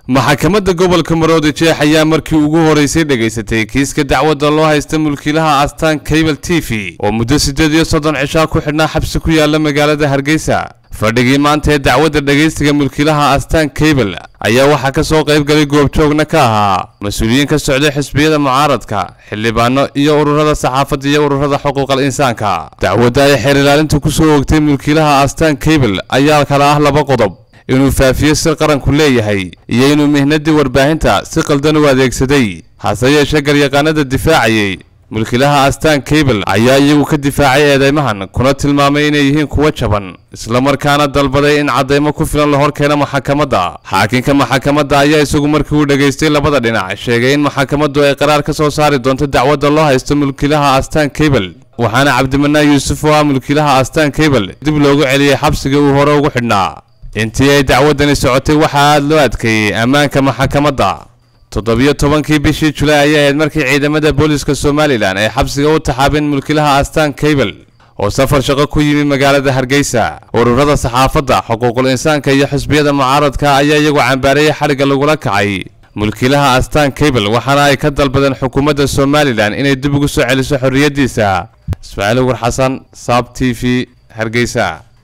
maxkamadda gobolka maroodi jeex ayaa markii ugu horeysay dhegaysatay kiiska dacwadda loo haysta mulkiilaha astaan cable t v oo muddo siddeed iyo soddon cishaa ku xidhnaa xabsi ku yaala magaalada hargeysa fadhigii maanta ee dacwadda dhegaystiga mulkiilaha astaan cable ayaa waxaa ka soo qayb galay goobjoogna ka ahaa mas-uuliyiin ka socday xisbiyada mucaaradka xildhibaano iyo ururada saxaafadda iyo ururada xuquuqal insaanka dacwadda ay xeer ilaalintu ku soo ogtay mulkiilaha astaan cable ayaa kala ah laba qodob inuu faafiyo si qaranku leeyahay iyo inuu mihnadii warbaahinta si qaldan u adeegsaday hase yeeshee garyaqaanada difaacayay mulkiilaha astaan cable ayaa iyagu ka difaacay eedeymahan kuna tilmaamay inay yihiin kuwo jaban islamarkaana dalbaday in caddaymo ku filan la hor keeno maxakamadda xaakinka maxakamadda ayaa isagu markii uu dhegaystay labada dhinac sheegay in maxakamaddu ay qaraar ka soo saari doonto dacwadda loo haysto mulkiilaha astaan cable waxaana cabdimanaan yuusuf oo ah mulkiilaha astaan cable dib loogu celiyey xabsiga uu hore ugu xidhnaa intii ay dacwaddani socotay waxaa aada loo adkeeyey ammaanka maxakamadda toddobiyo tobankii bishii julaay ayay ahayd markii ciidamada booliska somalilan ay xabsiga u taxaabeen mulkiilaha astaan cable oo safar shaqo ku yimi magaalada hargeysa ururada saxaafadda xuquuqul insaanka iyo xisbiyada mucaaradka ayaa iyagu cambaareeyay xadhigga lagula kacay mulkiilaha astaan cable waxaana ay ka dalbadeen xukuumadda somalilan inay dib ugu soo celiso xorriyaddiisa ismaaciil ugur xasan saab t v hargeysa